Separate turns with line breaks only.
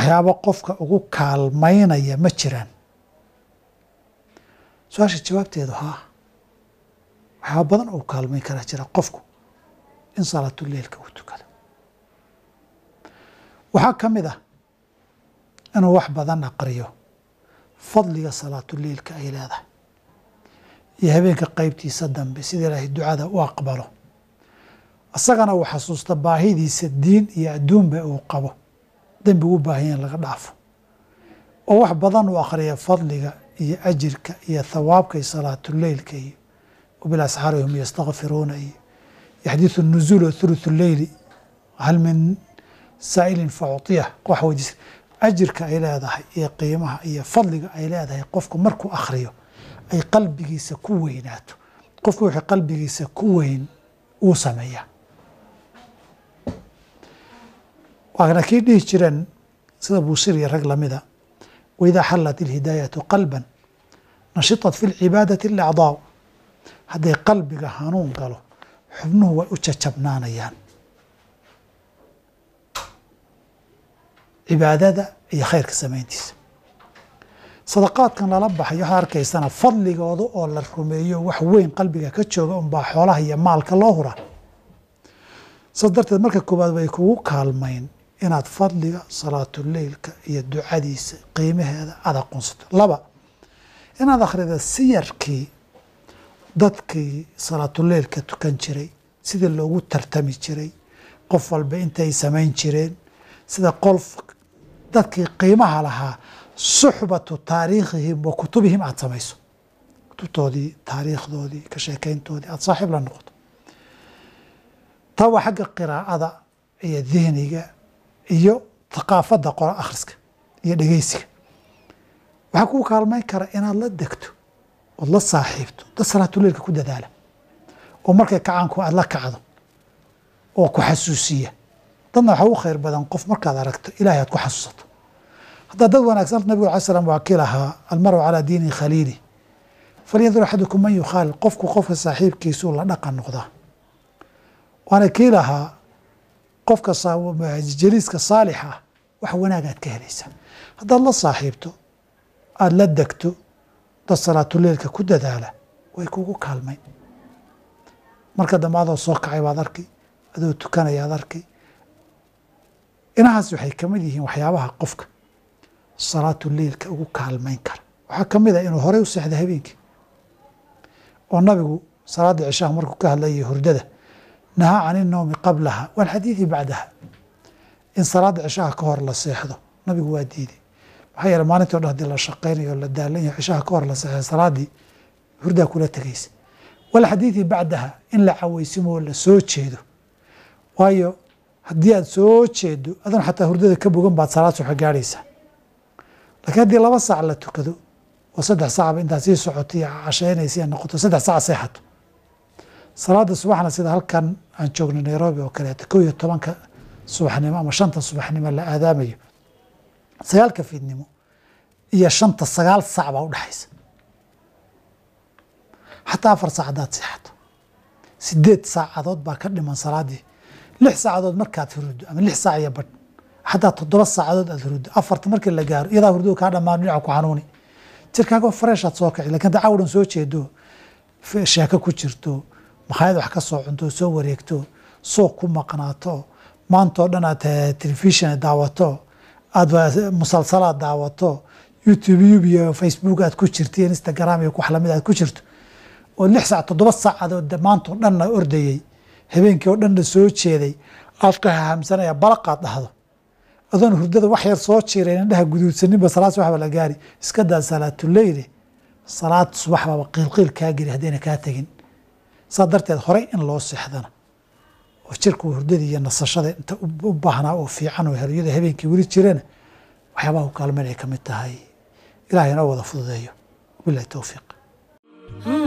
waxyaabo qofka ugu kaalmaynaya ma jiraan su-aasha jawaabteedu haa waxyaaba badan oo kaalmayn karaa jira qofku in salaatuleilka uu tukado waxaa ka mid ah inuu wax badan aqriyo fadliga salaatuleilka ay leedahay iyo habeenka qeybtiisa dambe sida ilaahay ducada u aqbalo isagana uu xasuusta baahidiisa diin iyo adduunba uu qabo dembi u baahanya in laga dhaafo oo wax badan uu akhriya fadliga iyo ajirka iyo thawaabka iyo salaatuleilka iyo wabilasxaari hum yastakfiruuna iyo yaxdiidu nuzuul oo thuluthu leyli hal min saa'ilin facuطiyah wax weydiis ajirka ay leedahay iyo qiimaha iyo fadliga ay leedahay qofku markuu akhriyo ay qalbigiisa ku weynaato qofku wixii qalbigiisa ku weyn uu sameeyaa waana kii dhihi jireen sida buusir iyo rag lamida waidaa xalat ilhidaayatu qalban nashitat fi lcibaadati alacdaa hadday qalbiga hanuun galo xubnuhu way u jajabnaanayaan cibaadada iyo khayrka samayntiisa sadaqaadkan lala baxay waxaad arkaysana fadligooda oo la rumeeyo wax weyn qalbiga ka jooga unbaa xoolaha iyo maalka loo huraa saas darteed marka koowaad way kugu kaalmayn inaad fadliga salaatuleilka iyo ducadiisa qiimaheeda aad aqoonsato laba inaad akhrida siyarkii dadkii salaatuleilka tukan jiray sidii loogu tartami jiray qof walba intay samayn jireen sida qof dadkii qiimaha lahaa suxbatu taariikhihim wa kutubihim aada samayso kutubtoodii taariikhdoodii ka sheekeyntoodii aada saaxiib la noqoto taa waa xagga qiraa'ada iyo dihniga iyo thaqaafadda qora akhriska iyo dhegeysiga waxaa kuu kaalmayn kara inaad la degto ood la saaxiibto dad salaatuleilka ku dadaala oo markay kacaanku aada la kacdo oo ku xasuusiya dadna waxaa u khayr badan qof markaad aragto ilahay aad ku xasuusato haddaa dad wanaagsan nabigu alay slam waa kii lahaa almaru calaa diini khaliili falyandur axadukum man yukhaalil qofku qofka saaxiibkiisuu la dhaqan noqdaa waana kii lahaa qofka jaliiska saalix ah wax wanaagaad ka helaysaa haddaad la saaxiibto aada la degto dad salaatuleilka ku dadaala way kugu kaalmayn marka dambe adoo soo kacay baad arki adoo tukanaya ad arki inahaas waxay kamid yihiin waxyaabaha qofka salaatuleilka ugu kaalmayn kara waxaa kamid ah inuu horey u seexda habeenkii oo nabigu salaada cishaha markuu ka hadlayay hurdada nahaa can inowmi qablaha walxadiidi bacdaha in salaada cishaha ka hor la seexdo nabigu waa diiday maxaa yeele maalintii o dhan hadii la shaqaynayo o la daalanyaho cishaha ka hor la seexda salaadii hurdaa kula tegaysa walxadiidi bacdaha in la caweysimo la soo jeedo waayo haddii aad soo jeedo adan xataa hurdada ka bogan baad salaad suxa gaarhaysaa lakiin haddii laba saac la tukado oo saddex saacba intaad sii socoto iyo casheynaysa noqoto saddex saac seexato salaada subaxna sida halkan aan joogno nairobi oo kaleeto kow iyo tobanka subaxnimo ama shanta subaxnimo la aadaamayo sagaalka fiidnimo iyo shanta sagaal saac baa udhexaysa xataa afar saac haddaad seexato sideed saacadood baa ka dhiman salaadii lix saacadood markaad huruddo ama lix saac iyo badh xataa toddoba saacadood aad huruddo afarta markii la gaaro iyadaa hurdo kaa dhamaan dhinaca ku xanuuni jirkaaga freshaad soo kaci lakin hadda cawdhan soo jeedo sheeko ku jirto makhaayad wax ka soo cunto soo wareegto suuq ku maqnaato maantao dhan aad telefishon daawato aada musalsalaad daawato youtube yub iyo facebook aad ku jirto iyo instagram iyo wax lamid aad ku jirto oo lix saac toddoba saacadood maantao dhanna ordayey habeenkii oo dhanna soo jeeday aad ka hahamsanaya balaqaad dhahdo adoon hurdada wax yar soo jiirayn indhaha guduudsaninba salaad subax ba la gaari iska daa salaatuleyli salaad subax baaba qiilqiil kaa geli haddayna kaa tegin saa darteed horey in loo seexdana oo jirka hurdadii iyo nasashada inta u baahnaa oo fiican oo helyada habeenkii weli jirana waxyaabaha u kaalmeyn ay ka mid tahay ilahay inoo wada fududeeyo wabilahi towfiiq